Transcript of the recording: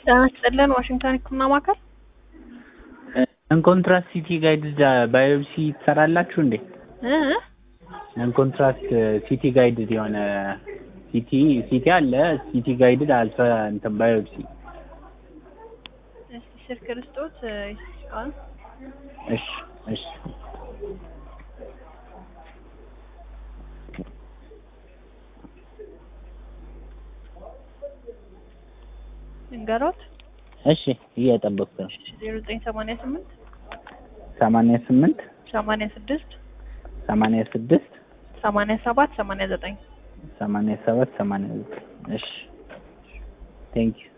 ጤና ይስጥልን ዋሽንግተን ህክምና ማዕከል እንኮንትራስት ሲቲ ጋይድ ባዮፕሲ ትሰራላችሁ እንዴ? እ እንኮንትራስት ሲቲ ጋይድ የሆነ ሲቲ ሲቲ አለ ሲቲ ጋይድድ አልትራ እንትን ባዮፕሲ እስቲ ስልክ ልስጦት ይስቃል እሺ እሺ እንገሮት እሺ እየጠበቅኩ ነው። ዜሮ ዘጠኝ ሰማንያ ስምንት ሰማንያ ስምንት ሰማንያ ስድስት ሰማንያ ስድስት ሰማንያ ሰባት ሰማንያ ዘጠኝ ሰማንያ ሰባት ሰማንያ ዘጠኝ እሺ ቴንክ ዩ